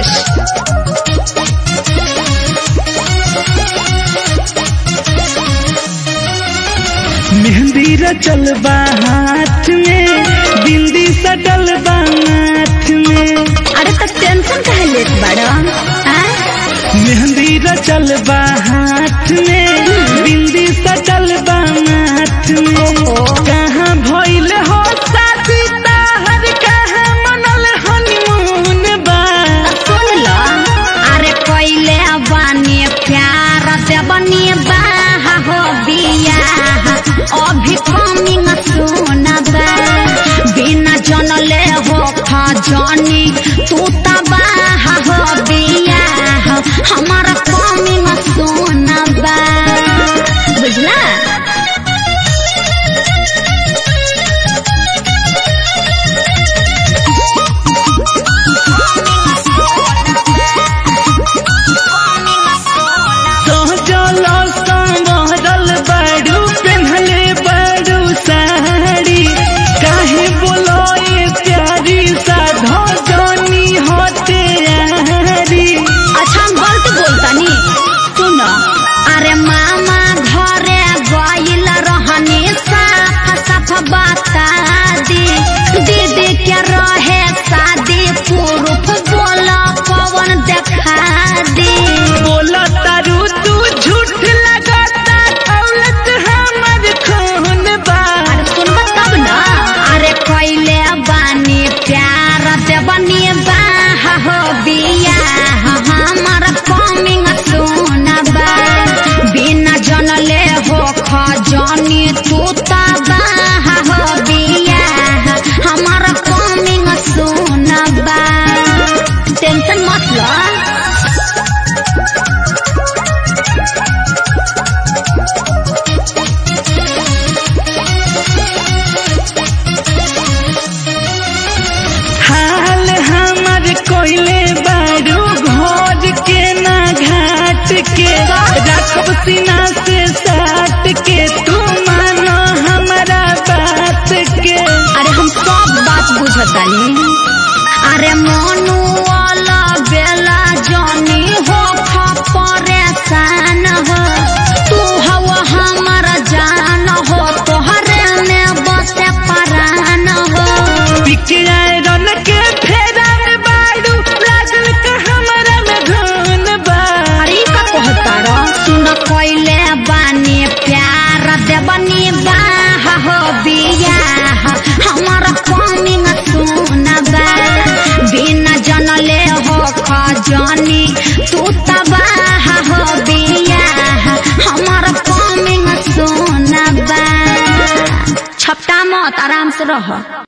बस मेहंदी रचल बा हाथ में बिंदी सटल बा माथ में अरे तो टेंशन काहे लेत बाड़ा हाँ? मेहंदी रचल बा हाथ में बिंदी सटल बा माथ में कहाँ भइल हो शादी ताहर कहाँ मनल हनीमून बा सुन लो अरे कोइले बानी प्यार से बनी बाह हो बिया अभी कमिंग सुन बा बिना जनले हो खजनी तू त बाह हो बिया हमारा कमिंग सुन बा बुझला सहजल संवरल बाड़ू पेन्हले बाड़ू साड़ी काहे बोलोए प्यारी साधो जनी होते यारी अच्छा हम गलत बोलतानी सुन अरे मामा घरे गइल रहनी साफ साफ बता दी दीदी के रहे शादी पुरुष बोल पवन देखा दी बोला तारू तू झूठ लगाता दौलत हमर खून बा अरे सुनब तब न अरे कैले बानी प्यार से बनी बाह हो बिया हमर कमिंग सुनबा बिना जनले हो खजनी तू त बाह हो बिया हमर कमिंग सुनबा टेंशन मत लो हाल हमर कोइले बारू भोज के ना घाट के रखब सीना से साट के तू मानो हमारा बात के अरे हम सब बात बुझतानी अरे मनु वाला बेला जानी हो खा परेशान हो तू हवा हमारा जान हो तोहरे में बसे परान हो पिकियाए रन के फेरा में बारू लागल का हमारा में धुन बा अरे का कहता रो सुन कोइले बानी प्यार दे बनी बाह हो बिया हमारा कमिंग सुनबा बिना जनले हो खजनी तू त बाह हो बिया हमारा कमिंग सुनबा छपटा मत आराम से रह